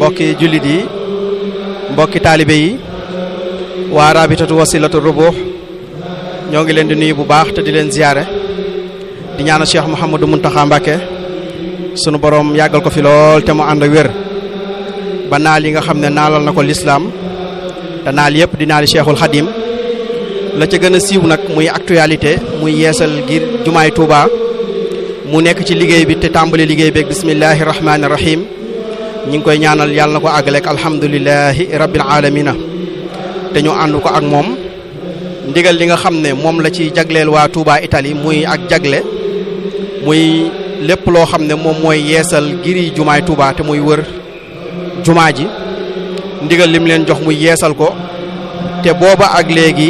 mbokki jullit yi mbokki taalibe yi waa rabitatu wasilatu rubuux ñoo ngi leen di nuyu bu baax te di leen ziyaare di ñaanal Cheikh Mouhamadou Mountakha Mbacké sunu borom yàggal ko fi lool te mu ànd ak wér ba naal yi nga xam ne naalal na ko lislaam te naal yëpp di naali Cheikhul Khadim la ca gën a siiw nag muy actualité muy yeesal ngir jumaay Touba mu nekk ci liggéey bi te tàmbali liggéey beeg bismillahi rahmaani rahim ñi ngi koy ñaanal yàlla na ko àggaleeg alhamdulilahi rabbil alamina te ñu ànd ko ak moom ndigal li nga xam ne moom la ci jagleel waa Touba Italie muy ak jagle muy lépp loo xam ne moom mooy yeesal giri jumaay Touba te muy wër jumaa ji ndigal lim leen jox muy yeesal ko te booba ak léegi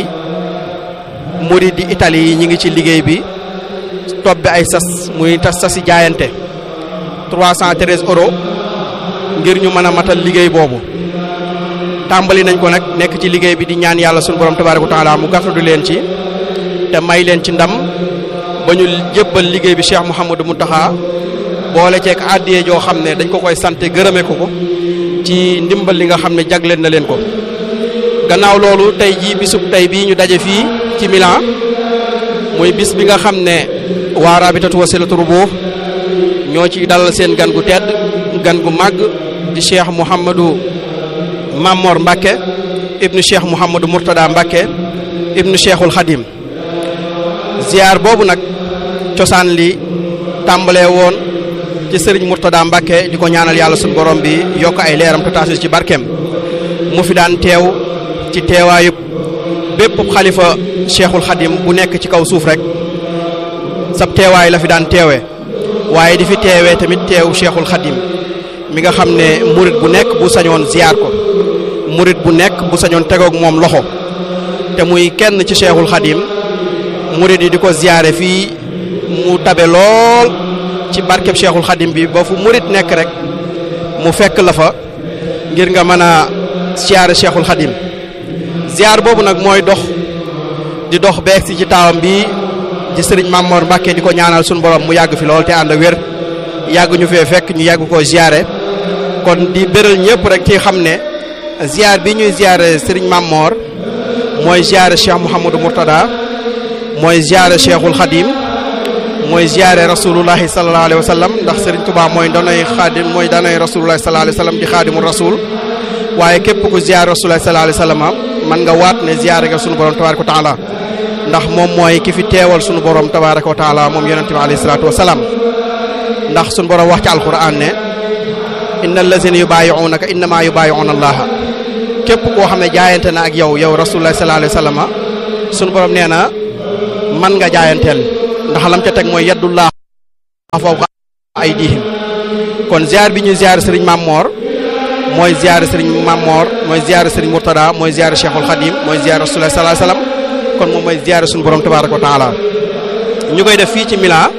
murid di Italie yi ñi ngi ci liggéey bi tobbi ay sas muy tas sasi jaayante 313 euros ngir ñu mën a matal liggéey boobu tàmbali nañ ko nag nekk ci liggéey bi di ñaan yàlla sunu borom tabaaraka wa taala mu gàttadu leen ci te may leen ci ndam ba ñu jébbal liggéey bi Cheikh Mouhamadou Mountakha boole ceeg àddiyee joo xam ne dañ ko koy sant gërëme ko ko ci ndimbal li nga xam ne jagleen na leen ko gannaaw loolu tey jii bisub tey bii ñu daje fii ci Milan muy bis bi nga xam ne waa rabitatu wasilatu rubuux ñoo ci dalal seen gan gu tedd gan gu màgg di cheikh Mouhamadou Mamor Mbacké ibnu cheikh Mouhamadou Mourtada Mbacké ibnu cheikhul Khadim ziar boobu nag cosaan li tàmbalee woon ci sëriñ Mourtada Mbacké di ko ñaanal yàlla suñu borom bi yokk ay leeram te taasu ci barkeem mu fi daan teew ci teewaayub bépp xalifa cheikhul Khadim bu nekk ci kaw suuf rek sab teewaay la fi daan teewee waaye di fi teewee tamit teew cheikhul Khadim mi nga xam ne murit bu nekk bu sañoon ziar ko murit bu nekk bu sañoon tegoog moom loxo te muy kenn ci cheikhul Khadim murit yi di ko ziare fii mu tabe lool ci barkeb cheikhul Khadim bi ba fu murit nekk rek mu fekk la fa ngir nga mën a ziare cheikhul Khadim ziar boobu nag mooy dox di dox beeg si ci taawam bi ci sëriñ Mamor Mbacké di ko ñaanal suñu borom mu yàgg fi lool te ànd ak wér yàgg ñu fee fekk ñu yàgg koo ziare kon di béral ñëpp rek ci xam ne ziar bi ñuy ziare sëriñ Mamor mooy ziare Cheikh Mouhamadou Mourtada mooy ziare Cheikhul Khadim mooy ziare rasulullahi sallallahu alayhi wa sallam ndax sëriñ Touba mooy danay xaadim mooy danay rasulullahi sallallahu alayhi wa sallam di xaadimul rasul waaye képp ku ziare rasulullahi sallallahu alayhi wa sallam man nga waat ne ziare nga sunu borom tabaaraka wa taala ndax moom mooy ki fi teewal sunu borom tabaaraka wa taala moom yonente bi alayhi salaatu wa salaam ndax sunu borom wax ci alquran ne inna allazina yubaayi'unaka innama yubaayi'una allaha képp koo xam ne jaayante na ak yow yow rasulullah sallallahu alayhi wa sallam sunu borom nee na man nga jaayanteel ndax lam ca teg mooy yaddullah fawqa aydihim kon ziar bi ñuy ziar sëriñ Mamor mooy ziar sëriñ Mamor mooy ziar sëriñ Mourtada mooy ziar Cheikhul Khadim mooy ziar rasulullah sallallahu alayhi wa sallam kon moom mooy ziar suñu borom tabaaraka wa taala ñu koy def fii ci Milan